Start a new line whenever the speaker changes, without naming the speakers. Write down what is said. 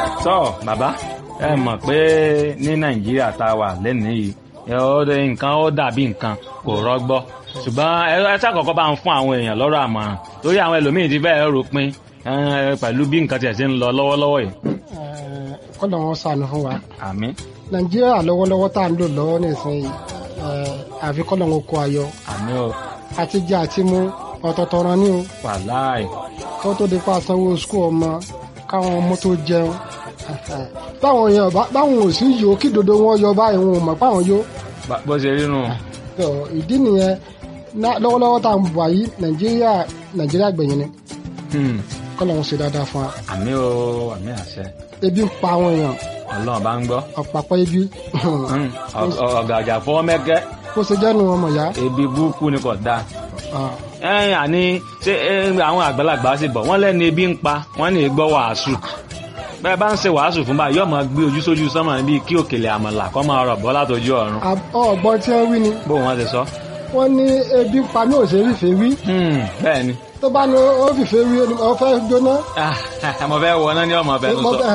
sọ bàbá ẹ mọ̀ pé ní nàìjíríà tá a wà lẹ́nìí yìí ẹ ó dé nǹkan ó dàbí nǹkan kò rọgbọ ṣùgbọ́n ẹ ẹ ṣàkọ́kọ́ bá ń fún àwọn èèyàn lọ́rọ̀ àmọ̀ràn lórí àwọn ẹlòmíín ti bẹ́ẹ̀ rò pin ẹ, pẹ̀lú bí nǹkan tiẹ̀ ṣe ń lọ lọ́wọ́lọ́wọ́ yìí.
kọ́nà wọn sànù fún wa
àmín
nàìjíríà lọ́wọ́lọ́wọ́ tá à ń lò lọ́wọ́ nísìnyí eh, àfi kọ́nà wọn kó ayọ̀
àmín o
àti jẹ àti mú ọ̀tọ̀ọ̀tọ̀ ran ní o
wàláì
kó tó di pa sanwó skul ọmọ káwọn ọmọ tó jẹun báwọn èèyàn bá- báwọn ò sí yòó kí dodo wọn yọ báyìí wọn ò mọ̀ páwọn yó
bá- bó ṣe rí nù.
So, ìdí nìyẹn ná- lọ́wọ́lọ́wọ́ tá à ń bọ̀ yìí nàìjíríà nàìjíríà gbẹ̀yìn ni
Hmm.
kọ́nà wọn ṣe dáadáa fún wa
àmín o àmín àṣẹ
ebi ń pa àwọn èèyàn
ọlọ́run bá ń gbọ́
ọ̀pàpọ̀ ebi
Hmm. Ọ- ọ- ọ̀gàjà fọwọ́ mẹ́kẹ́
kó ṣe jẹ́nu ọmọ ìyá
ebi burúkú ni kò dáa.
Ah,
ẹ̀yìn àní ṣé ẹ, àwọn àgbàlagbà sì bọ̀ wọ́n lẹ́nu ebi ń pa wọ́n ní gbọ́ wàásù bẹ́ẹ̀ bá ń ṣe wàásù fún báyìí yóò máa gbé ojú sójú sánmà bíi kí òkèlè àmàlà kọ́ máa rọ̀ bọ́ látọjú ọ̀run
ab- ọ̀gbọ́n tí wọ́n wí ni
bó wọn ti sọ.
wọ́n ní ebi ń pa mí ò ṣe é fìfẹ́ wí
Hmm, bẹ́ẹ̀ ni
tó bá ní ó fìfẹ́ wí ó fẹ́ jóná
mo fẹ́ wọ náà ní ọmọ ọbẹ̀ tó
mo
sọ.
fẹ́